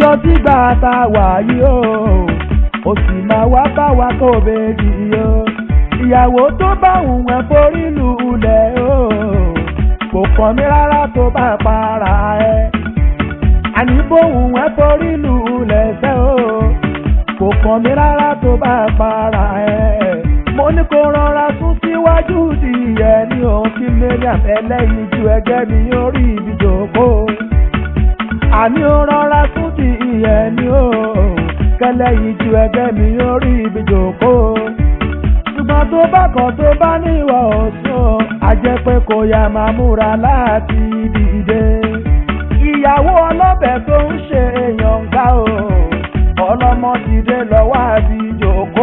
lọ sígbà tá a wà yìí o ó sì máa wá bá wa kó bèjì o ìyàwó tó bá òun ẹ̀ forí lulẹ̀ o kò kàn mí rárá tó bá para ẹ̀ àní bóun ẹ̀ forí lulẹ̀ sẹ́ o kò kàn mí rárá tó bá para ẹ̀ mo ní kó rọra sún síwájú díẹ̀ ní òun kí mariam ẹlẹ́yin ju ẹgbẹ́ mi orí ibi jòkó àní ó rọra sún díẹ̀ ní òun kẹlẹ́yin ju ẹgbẹ́ mi orí ibi jòkó ṣùgbọ́n tó bá kàn tó bá níwọ̀ ọ̀sùn a jẹ́ pé kò yá máa múra láti dìde ìyàwó ọlọ́bẹ̀ tó ń ṣe èèyàn gbá o ọlọ́mọ dìde lọ́wọ́ àbí jòkó.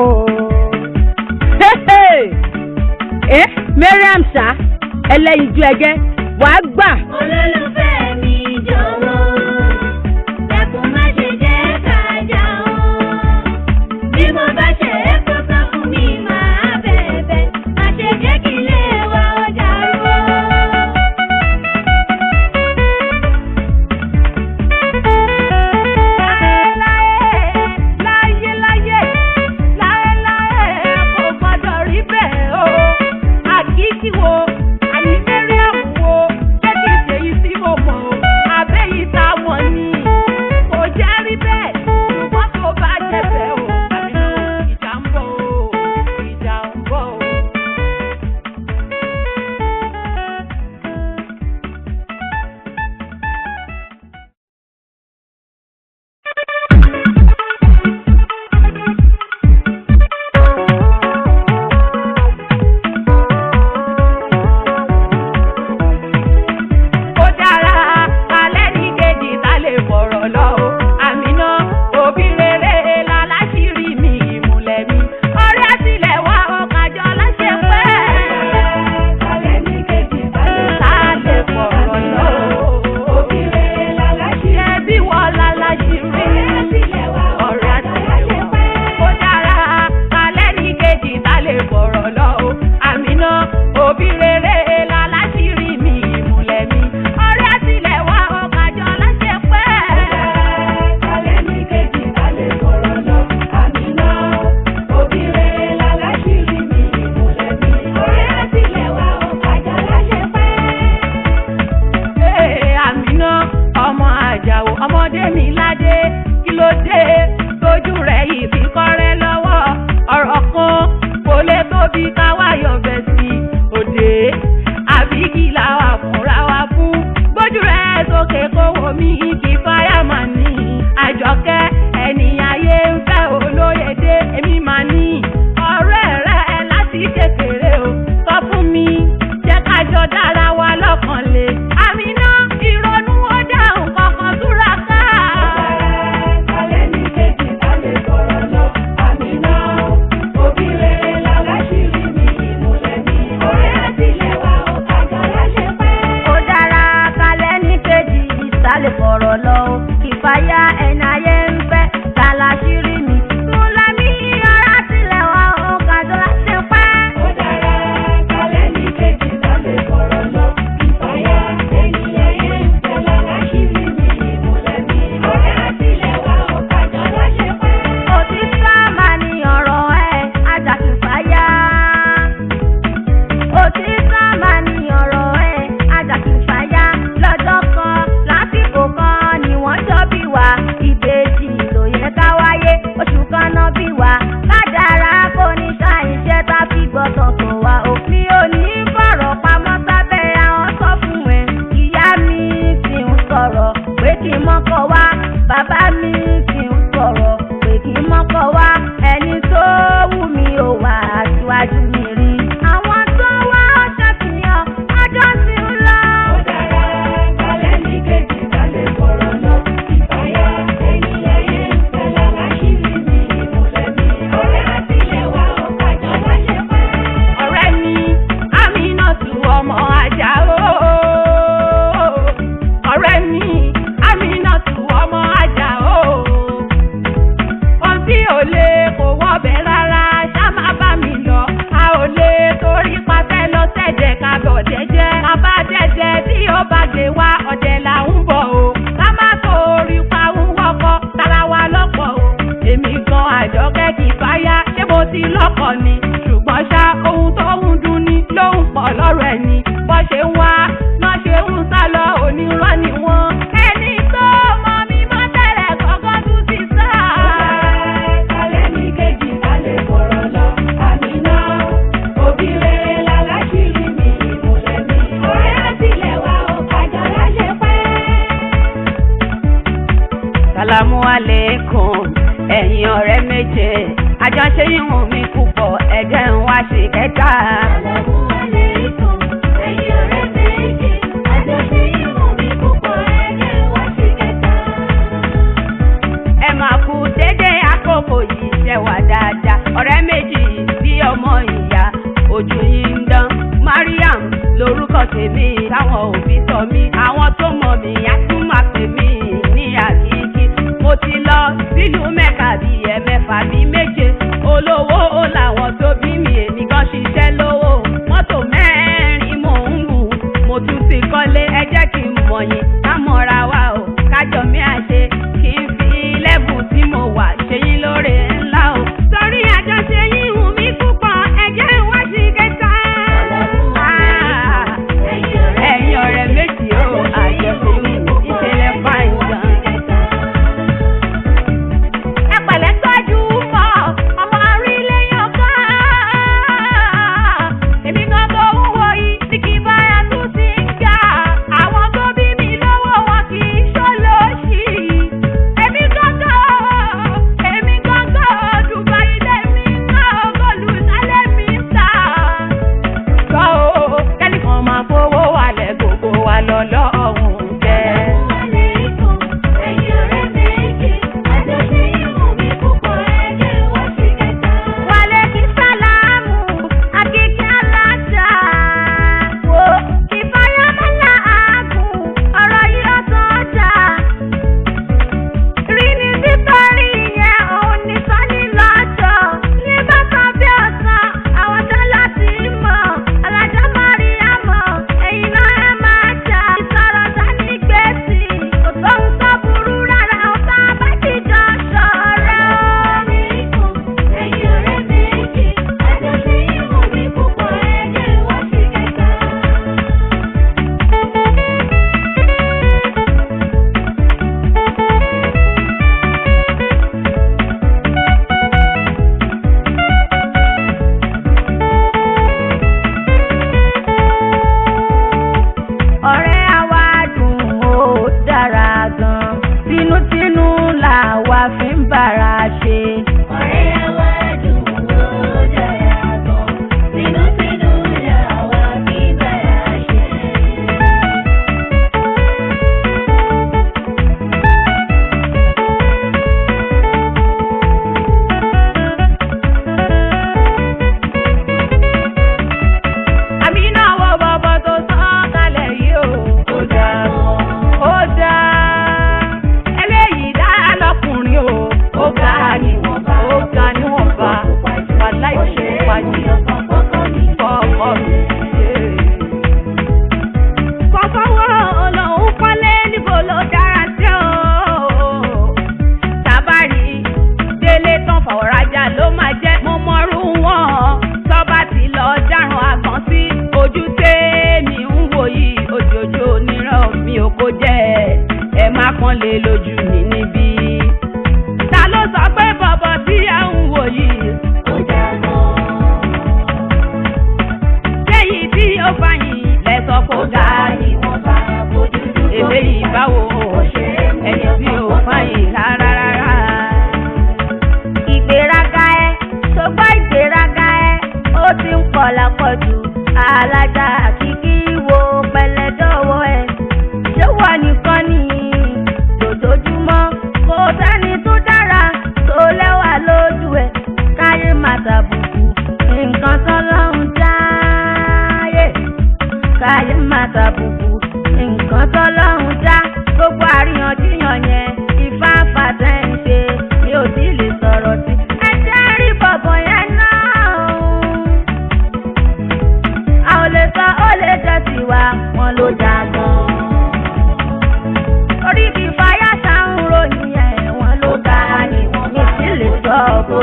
ẹ mariam ṣá ẹlẹ́yinjú ẹgẹ́ wàá gbà. olólùfẹ́ mi jọ̀wọ́ dẹ́kun má ṣe jẹ́ ká jà ó. bí mo bá ṣe é kó sọ fún mi máa bẹ̀bẹ̀ má ṣe jẹ́ kí ilé wa ó dàrú. láyé láyé láyé láyé kò gbọdọ̀ rí bẹ́ẹ̀ o àkíkí wo àní mariam wo jẹ́ kí n ṣèyí tí mo àjọkẹ́ kì í fáyà ṣé mo ti lọ́kọ̀ ni ṣùgbọ́n ṣá ohun tó ń dùn ní ló ń pọ̀ lọ́rọ̀ ẹ̀ ni bọ́ ṣe ń wá náà ṣe ń sá lọ onírọ́ ni wọ́n. ẹni tó mọ mi mọ́ tẹ́lẹ̀ kọ́kọ́ tún ti sá. Kálẹ̀ ní kejì lálẹ́ fọ̀rọ̀ lọ, àmì náà. Òbí rere láláṣírí mi, ìmùlẹ̀ mi. Ọ̀rẹ́ àtìlẹ̀ wa ò kájọ láṣẹ pẹ́. Sàlámù aleikum ẹ̀yin ọ̀rẹ́ méje àjọṣe ìhùn mi púpọ̀ ẹ̀jẹ̀ ń wá sí kẹta. Àlọ́mú aléìkùn, ẹ̀yin ọ̀rẹ́ méje. Àjọṣe ìwọ̀n mi púpọ̀ ẹ̀jẹ̀ wá sí kẹta. ẹ máa kú dédé àkókò yìí ṣe wà dáadáa ọ̀rẹ́ méjì bí ọmọ ìyá ojú yìí ń dán Mariam lórúkọ tèmi táwọn òbí sọ mí àwọn tó mọ̀ mí á tún máa pè mí ní àkíkí mo ti lọ sílùú mẹ́ka bíi ẹ̀mẹ́fà bíi méje olówó ó làwọn tó bí mi èmi kan ṣiṣẹ́ lówó mọ́tò mẹ́rin mò ń gùn mo tún ti kọ́lé ẹ jẹ́ kí n mọ̀ yín ká mọ̀ra wa o kájọ mi àṣe kí n fi lẹ́bù tí mo wà ṣe yín lóore ńlá o. torí àjọṣe yín hùn mí púpọ̀ ẹ̀jẹ̀ wá sí kẹta. ẹ̀yin ọ̀rẹ́ méjì o àjọṣe yín ìṣẹ̀lẹ̀ fáìn gan. ẹ pẹ̀lẹ́ tọ́jú mọ́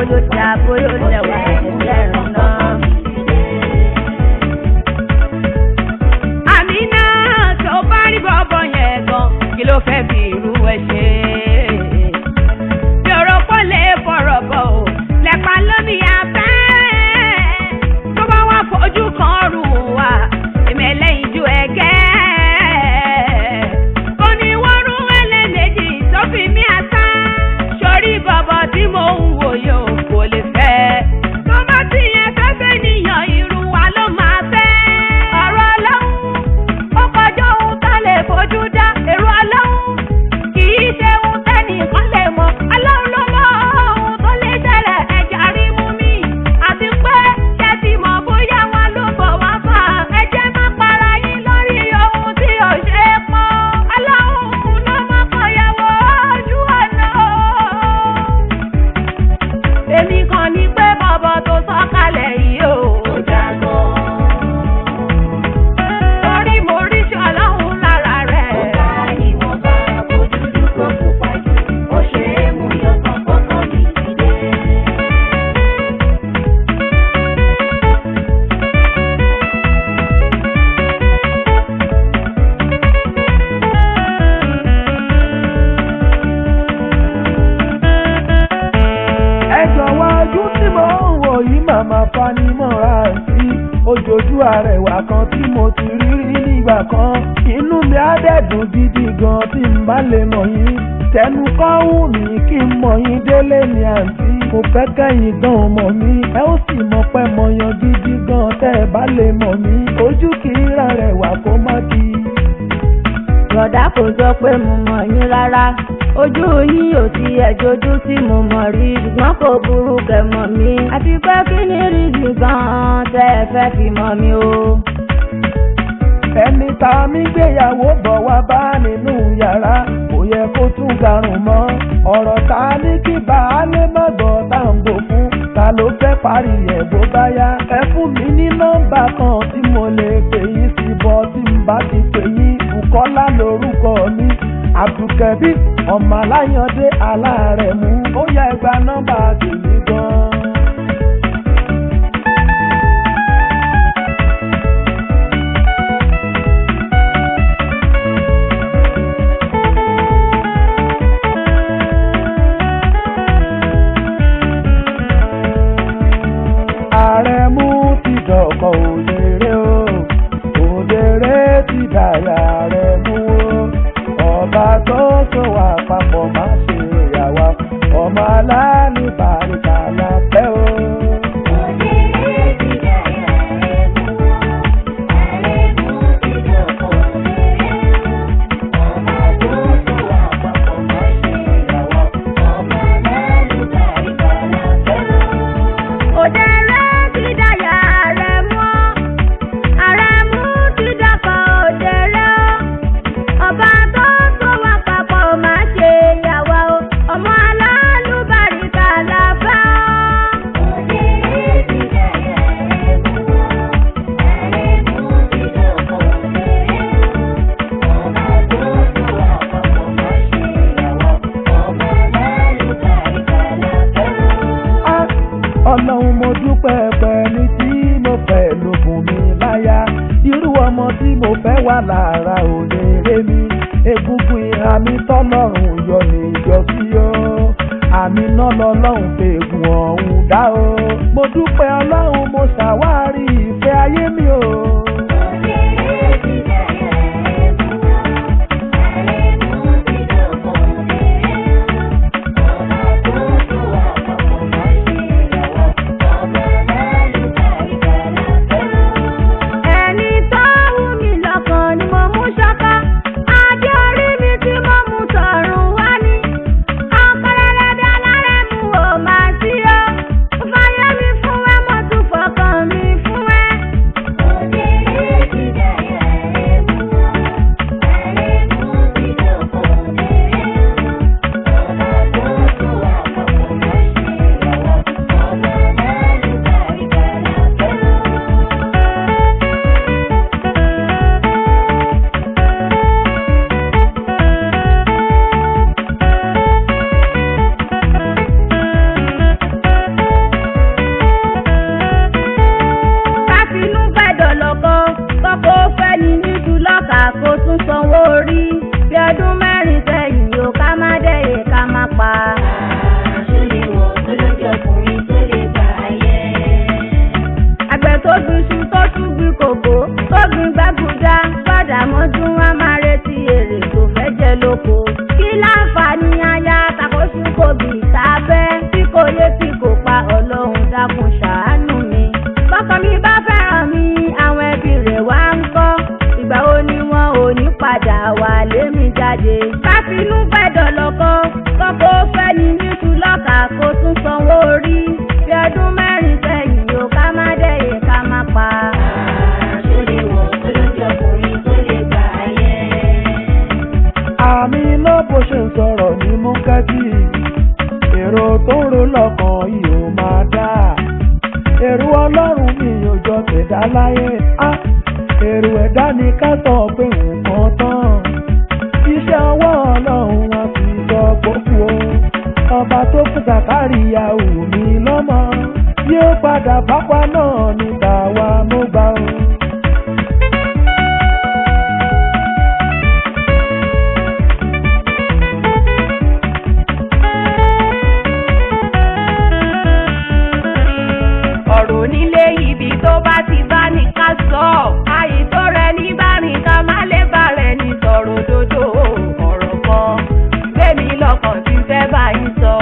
bóyá ó dá bóyá ó lẹ̀wà ẹ̀jẹ̀ náà. àmì náà tó bá rí bọ́bọ̀ yẹn gan kí ló fẹ́ fi irú ẹ ṣe. bí ọ̀rọ̀ pọ̀ lè fọ̀rọ̀ bọ̀ ò lẹ́pa lómi afẹ́. tó bá wá fojú kan rù wá èmi ẹlẹ́yin ju ẹ̀gẹ́. kò ní wọ́n rú ẹlẹ́mẹ̀jì tó fi mí àtá. sórí bọ̀bọ̀ tí mo ń wò yóò kò lè fẹ́. tó bá ti yẹn fẹ́ fẹ́ níyàn irú wa ló máa fẹ́. ọ̀rọ̀ ọlọ́run ó kọjá ohun tá lè fojú dá èrò ọlọ́run kì í ṣe ohun tẹ́nìkan lè mọ̀ ọlọ́run ló mọ ohun tó lè ṣẹlẹ̀ ẹ̀jẹ̀ rí mú mi àti pé ṣé ti mọ̀ bóyá wọn ló bọ̀ wá fà ẹ̀jẹ̀ má para yín lórí ohun tí ò ṣe é pọ́n ọlọ́run ló mọ̀ kọ̀yàwó ojú ọ̀nà èmi kan ní pé bọ̀bọ̀ tó sọ̀kalẹ̀ yìí o. Ó jágọ́. torí mo rí sí ọlọ́run lára rẹ̀. Ó bá ìwọ̀nba ojúdú kó pupa jù. Ó ṣe é mú yọkàn kọ́kọ́ mi dìde. ẹ jọ̀wọ́ ojú tí mo ń wò yìí màmá fanimọ́ra sí ojoojú àrẹwà kan tí mo ti rí rí nígbà kan inú mi á dẹ̀dùn gidi gan tí n bá lè mọ̀ yín tẹnu kọ́ wù mí kí n mọ̀ yín délé ní àǹtí mo fẹ́ kẹ́yìn gan mọ̀ mí ẹ ó sì mọ̀ pé mo yan gidi gan tẹ́ ẹ bá lè mọ̀ mí ojú kì í ra rẹwà kó má di. Bọ̀dá kò sọ pé mo mọ̀ yín rárá. Ojú yín ò ti ẹ̀jọ́jú tí mo mọ̀ rí. Ṣùgbọ́n kò burú kẹ̀ mọ̀ mí. Àti pé kí ni rízì gan-an tẹ́ ẹ fẹ́ fi mọ̀ mí o. ẹni tá a mi gbéyàwó bọ̀ wá bá nínú yàrá kò yẹ kó tún garùn mọ́ ọ̀rọ̀ tá a ní kí baálé mọ̀gbọ́ tá à ń bò fún ta ló fẹ́ parí ẹ̀ bó bá yá ẹ fún mi ní nọ́mbà kan tí mo lè pè yín sí bọ́ tí n bá ti pè yín Bùkọ́lá lórúkọ mi Abdulkabi ọmọ aláyàndé aláàrẹ̀ mú ó yẹ gba nọ́mbà tèmi gan-an. ààrẹ mú ti dọ̀kọ̀ òdèrè o òdèrè ti dàyà ààrẹ mú o ọba tó so wà papọ̀ má ṣe yàwá ọmọ aláàánú bàríkà la fẹ́ o. Òdèrè ti dàyà rẹ̀ mú wọn. Ààrẹ mú ti dọ̀kọ̀ òdèrè o. Ọba tó so wà papọ̀ má ṣe yàwá. Ọmọ alálùbáríkà la fẹ́ o. Òdèrè ti dàyà rẹ̀ mú. Ààrẹ mú ti dàpọ̀ òdèrè o. Ọba tó so wà papọ̀ má ṣe yàwá o. Ọmọ alálùbáríkà la fẹ́ o. Òdèrè ti dàyà rẹ̀ mú wọn. Ààrẹ mú ti dọ̀kọ̀ òdèrè o. Ọba tó so wà papọ̀ má ṣe yàwá. Ọmọ alálùbáríkà la fẹ́ o. Ah, ọlọ́run mo dúpẹ́ pẹ̀lú tí mo fẹ́ lókun mi láyà irú ọmọ tí mo fẹ́ wà lára òdèrè mi egungun ìhà mi tọ́lọ́run yọ ní ìjọsí o àmì náà lọ́lọ́run fègùn ọ̀hún dá o mo dúpẹ́ ọlọ́run mo ṣàwárí ìfẹ́ ayé mi o. Òdèrè ti dàyà rẹ̀ mú wọn. Ààrẹ mú ti dọ̀kọ̀ òdèrè o. Ọba tó so wà papọ̀ má ṣe yàwá. Ọmọ alálùbáríkà la fẹ́ o. ẹni tó wù mí lọ́kàn ni mo mú ṣọ́kọ́ adé orí mi tí mo mú tọ̀run wá ní. ọ̀pọ̀lọpọ̀ alárẹ̀ mú o máa sí o. ó fàyè mi fún ẹ mo tún fọkàn mi fún ẹ. Òdèrè kó fẹ́ ní níṣu lọ́kà kó tún sanwó orí bí ọdún mẹ́rin sẹ́yìn o ká má dẹ̀yẹ ká má pa. Àṣọlé wọ̀ olójú ọkùnrin tó lè gbà yẹn. àmì iná bó ṣe ń sọ̀rọ̀ ní múkẹ́tì èrò tó ń ro lọ́kàn yìí ó máa dá èrò ọlọ́run mi ò jọ tẹ̀dá láyé á èrò ẹ̀dá ni ká sọ pé nǹkan tán iṣẹ́ ọwọ́ ọlọ́run wọn fi sọ gbókù o ọba tó fún Sàkáríyà wù mí lọ́mọ yóò padà pápá náà ní tàwa mo gbà o. ọ̀rọ̀ nílé ibi tó bá ti bá ní ká sọ àyè tó rẹ ní bá rìn ká má lè bá rẹ ní sọ̀rọ̀ dodo ọ̀rọ̀ kan gbẹ̀mí lọ́kàn tí fẹ́ bá yín sọ.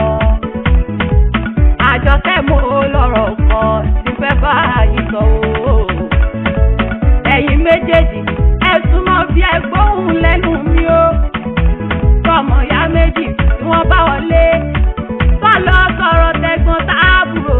àjọkẹ́ mo lọ́rọ̀ kan tí fẹ́ bá yín sọ o. ẹ̀yin méjèèjì ẹ súnmọ́ bí ẹ gbóhùn lẹ́nu mi o. tọmọ ya méjì tí wọ́n bá wọlé kọ́ lọ sọ̀rọ̀ tẹ̀gbọ́n táàbùrò.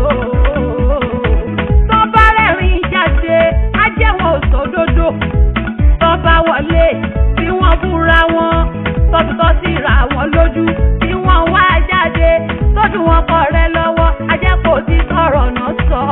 tó bá rẹ̀rìn jáde á jẹ́ wọn ò sódodo. tó bá wọlé tí wọ́n búra wọn tọ́tútọ́ sí ra wọn lójú tí wọ́n wá jáde tójú wọn kọ rẹ lọ́wọ́ á jẹ́ kó ti sọ̀rọ̀ náà sọ.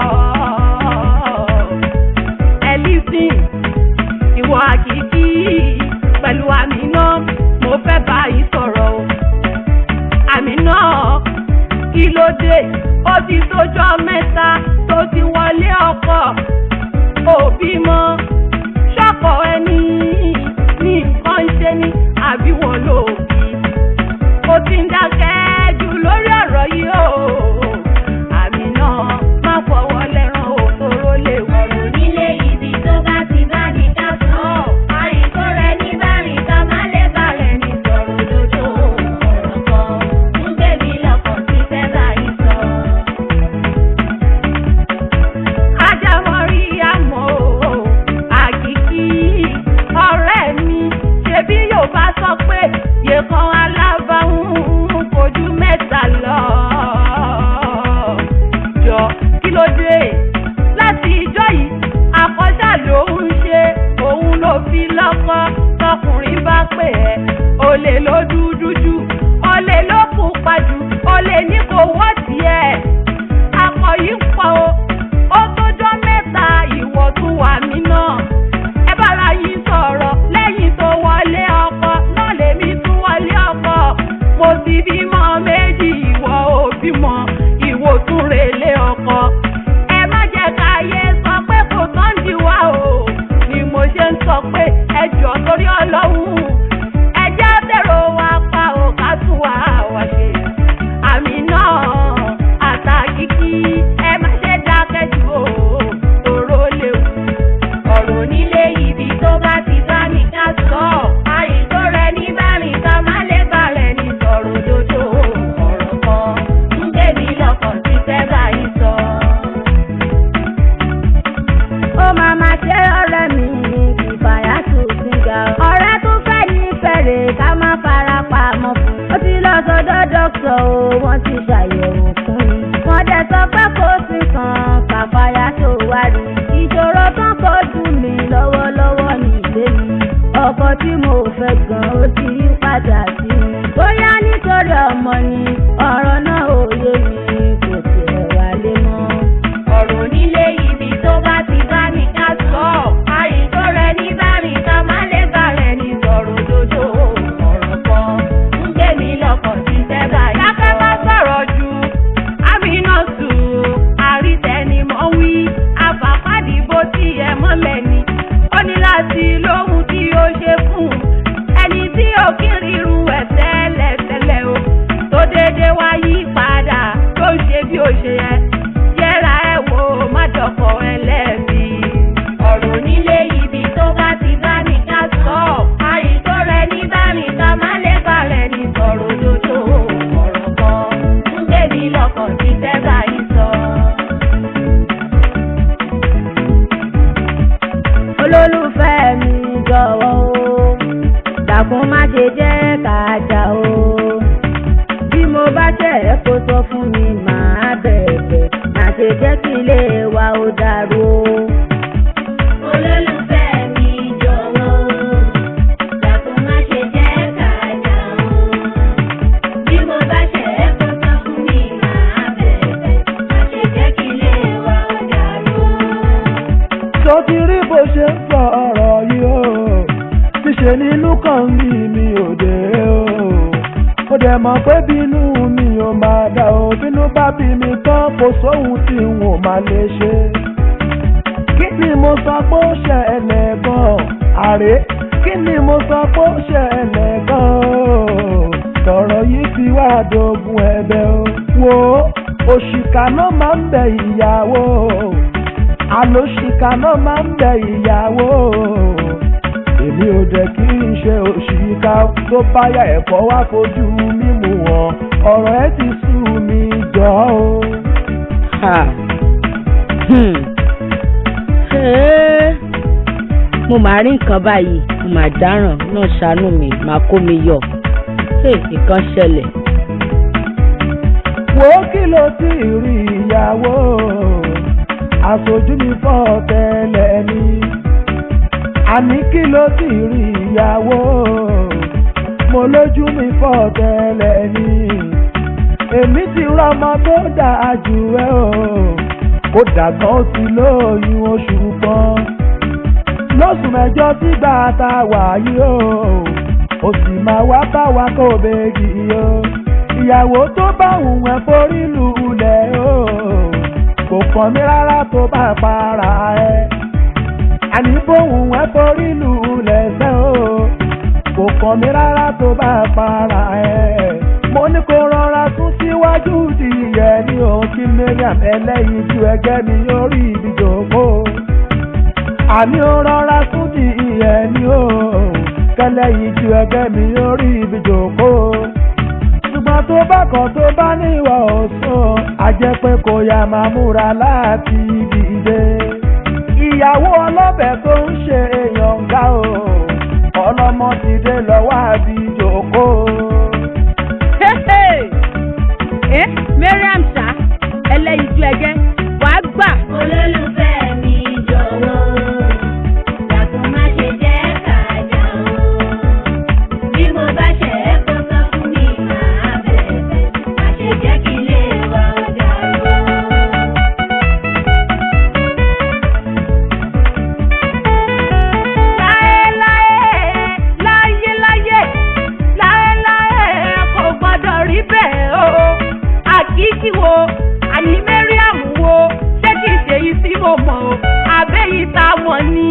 ẹ lísìn ìwọ àkìkí pẹ̀lú àmì náà mo fẹ́ bá yín sọ̀rọ̀ o àmì náà kí ló dé ó ti tójọ́ mẹ́ta tó ti wọlé ọkọ òbí mọ́ ṣọ́kọ ẹni ní nǹkan ṣe ni àbí wọn ló bí ó ti ń dákẹ́ jù lórí ọ̀rọ̀ yìí o àmì náà má fọwọ́ lẹ́rán òtóró lè wọ̀ Ọ̀rọ̀ nílé ibi tó bá ti bá ní ká sọ. Àyè tó rẹ ní bá rìn ká má lè bá rẹ̀ ní sọ̀rọ̀ dodo ọ̀rọ̀ kan. Ń gbẹ̀mí lọ́kàn tí fẹ́ bá yín sọ. ajámọ̀rí àmọ́ àkìkí ọ̀rẹ́ mi ṣebí yóò bá sọ pé yèkan alábàáhùn kojú mẹ́ta lọ. jọ kí ló dé láti ìjọ yìí àkọ́ṣà ló ń ṣe òun ló fi lọ́kọ́ tọkùnrin bá pè ẹ́ olè ló dúdú jù olè ló pupa jù olè ní kò wọ́ tiẹ̀ akọ yìí ń pọ̀ o ó tójọ́ mẹ́ta ìwọ tún wà mí náà ẹ bára yín sọ̀rọ̀ lẹ́yìn tó wọlé ọkọ náà lèmi tún wọlé ọkọ mo ti bímọ méjì ìwọ ò bímọ ìwọ tún relé ọkọ ẹ má jẹ́ ká yé sọ pé kò tán di wá o ni mo ṣe ń sọ pé ẹ jọ torí ọlọ́run ẹ jẹ́ bẹ̀rù wa pa ò ká tún wá wá ṣe àmì náà àtàkìkí ẹ má ṣe dákẹ́ jù o tòró léwu. Ọ̀rọ̀ nílé ibi tó bá ti bá ní ká sọ. Àyè tó rẹ ní bá rìn ká má lè bá rẹ̀ ní sọ̀rọ̀ dodo ọ̀rọ̀ kan. Ń gbẹ̀mí lọ́kàn tí fẹ́ bá yín sọ. ó máa ma ṣe ọ̀rẹ́ mi kìfàyà tó síga ọ̀rẹ́ tó fẹ́ ní fẹ̀rẹ̀ ká má fara pamọ́ fún un. ó ti lọ sọ́dọ̀ dókítà o wọ́n ti ṣàyẹ̀wò fún un. wọ́n dẹ̀ sọ pé kò sí kan kàfàyà tó wá rí. ìṣòro tán kò dùn mí lọ́wọ́lọ́wọ́ ní ilé mi. ọkọ tí mo fẹ́ gan ó ti yí padà sí mi. bóyá nítorí ọmọ ni ọ̀rọ̀ náà ò yé mi kò tiẹ̀ wálé mọ́. Ọ̀rọ̀ nílé ibi tó bá ti bá ní ká sọ. Àyè tó rẹ ní bá rìn ká má lè bá rẹ̀ ní sọ̀rọ̀ dodo ọ̀rọ̀ kan. Ń gbẹ̀mí lọ́kàn tí fẹ́ bá yín sọ. dákẹ́ má sọ̀rọ̀ jù àmínà tù àrítẹnimọ̀ wí àfàfàdìbò tí ẹ mọ́lẹ̀ ni ó ní láti lóhun tí ó ṣe fún un ẹni tí ó kiri irú ẹ̀ tẹ́lẹ̀tẹ́lẹ̀ o tó dédé wá yí padà tó ṣe bí ó ṣe yẹ yẹra ẹ wò má dọ̀kọ̀ ẹlẹ́bi. Ọ̀rọ̀ nílé ibi tó bá ti bá ní ká sọ. Àyè tó rẹ ní bá rìn ká má lè bá rẹ̀ ní sọ̀rọ̀ dodo ọ̀rọ̀ kan. Ń gbẹ̀mí lọ́kàn tí fẹ́ bá yín sọ. olólùfẹ́ mi jọ̀wọ́ o dàkún má ṣe jẹ́ ká jà o bí mo ẹ́ kó sọ fún mi màá bẹ̀bẹ̀ má ṣe jẹ́ kí ilé wa ó dàrú o. olólùfẹ́ mi jọ̀wọ́ dàpọ̀ má ṣe jẹ́ ká jà o. bí mo bá ṣe é kó sọ fún mi màá bẹ̀bẹ̀ má ṣe jẹ́ kí ilé wa ó dàrú. tó ti rí bó ṣe ń sọ ọ̀rọ̀ yìí o ṣíṣe nínú kan ní mi ò dé o ó dẹ̀ mọ̀ pé bínú mi ò máa dà o bínú bá bí mi tán kò sóhun tí n ò máa lè ṣe kí ni mo sọ pé ó ṣẹlẹ̀ gan àrè kí ni mo sọ pé ó ṣẹlẹ̀ gan tọ̀rọ̀ yìí ti wá dogun ẹ̀bẹ̀ o wo òṣìkà náà máa ń bẹ ìyàwó àlòṣìkà náà máa ń bẹ ìyàwó èmi ò dẹ̀ kí n ṣe òṣìkà tó báyà ẹ̀kọ́ wá fojú mímu wọn ọ̀rọ̀ ẹ ti sú mi jọ o. Ha. Hmm. Hey. mo máa rí nǹkan báyìí mo máa dáràn náà ṣàánú mi máa kó mi yọ Hey, nǹkan ṣẹlẹ̀. wo kí ló ti rí ìyàwó aṣojú mi fọ́ tẹ́lẹ̀ ni àní kí ló ti rí ìyàwó mo lójú mi fọ́ tẹ́lẹ̀ ni èmi ti rọmọ tó dáa jù ẹ o ó dàgbọ́n ó ti lóyún oṣù kan lóṣù mẹ́jọ sígbà tá a wà yìí o ó sì máa wá bá wa kó bèjì o ìyàwó tó bá wùn ẹ́ forí lulẹ̀ o kò kàn mí rárá tó bá para ẹ àní bóun ẹ́ forí lulẹ̀ sẹ́ o kò kàn mí rárá tó bá para ẹ mo ní kó rọra sún síwájú dìyẹ ní òun kí mariam ẹlẹ́yin ju ẹgẹ́ mi orí ibi jòkó àní ó rọra sún dìyẹ ní òun kẹlẹ́yin ju ẹgẹ́ mi orí ibi jòkó ṣùgbọ́n tó bá kàn tó bá níwọ̀ ọ̀sán a jẹ́ pé kò yá máa múra láti dìde. ìyàwó ọlọ́bẹ̀ tó ń ṣe èèyàn ga o ọlọ́mọ ti dé lọ́wọ́ àbí jòkó. ẹ mariam ṣá ẹlẹ́yinjú ẹgẹ́ wàá gbà. olólùfẹ́ mi jọ̀wọ́ dàpọ̀ má ṣe jẹ́ ká jà o. bí mo bá ṣe é kó sọ fún mi màá bẹ̀bẹ̀ má ṣe jẹ́ kí ilé wa ó dàrú. láéláé láyéláyé láéláé kò gbọ́dọ̀ rí bẹ́ẹ̀ o àkíkí wo àní mariam wo ṣé kìí ṣe yìí tí mo mọ̀ o àbẹ́yìí tá a mọ̀ ni